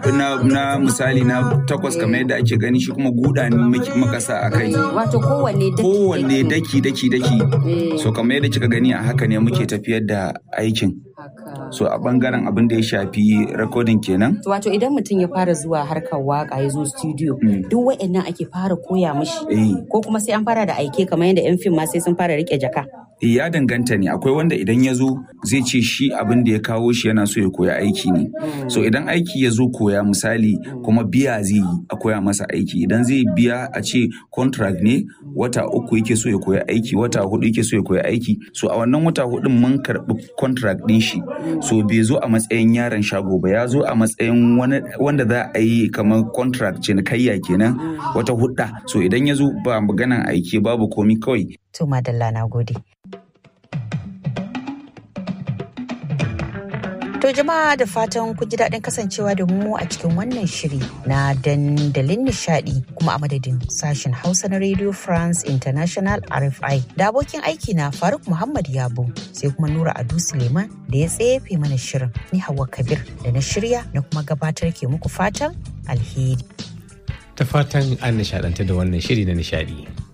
na, na misali na takwas kamar yadda ake gani shi kuma guda ne muke- muka sa a kai Wato kowanne daki kowanne daki daki daki Eh. so kamar yadda kika gani a haka ne muke tafiyar da aikin Haka. so a bangaren abin da ya shafi recording kenan Wato idan mutum ya fara zuwa harkar waka ya zo studio Mm. duk wa'annan ake fara koya mishi eh ko kuma sai an fara da aike kamar yadda 'yan fim ma sai sun fara rike jaka. Eh, ya danganta ne akwai wanda idan ya zo zai ce shi abin da ya kawo shi yana so ya koya aiki ne so idan aiki ya zo koya misali kuma biya zai yi a koya masa aiki idan zai biya a ce contract ne wata uku yake so ya koya aiki wata hudu yake so ya koya aiki so a wannan wata hudun mun karbi contract din shi so bai zo a matsayin yaron shago ba ya zo a matsayin wani- wanda za a yi kamar contract cinikayya kenan wata hudda so idan ya zo ba maganan aiki babu komi kawai To madalla na gode. To jama'a da fatan kun ji daɗin kasancewa da mu a cikin wannan shiri na dandalin nishadi kuma a madadin sashen Hausa na Radio France International RFI da abokin aiki na Faruk Muhammad Yabo sai kuma Nura Adu Suleiman da ya tsefe mana shirin ni Hauwa Kabir da na shirya na kuma gabatar ke muku fatan alheri. Ta fatan an nishaɗanta da wannan shiri na nishaɗi.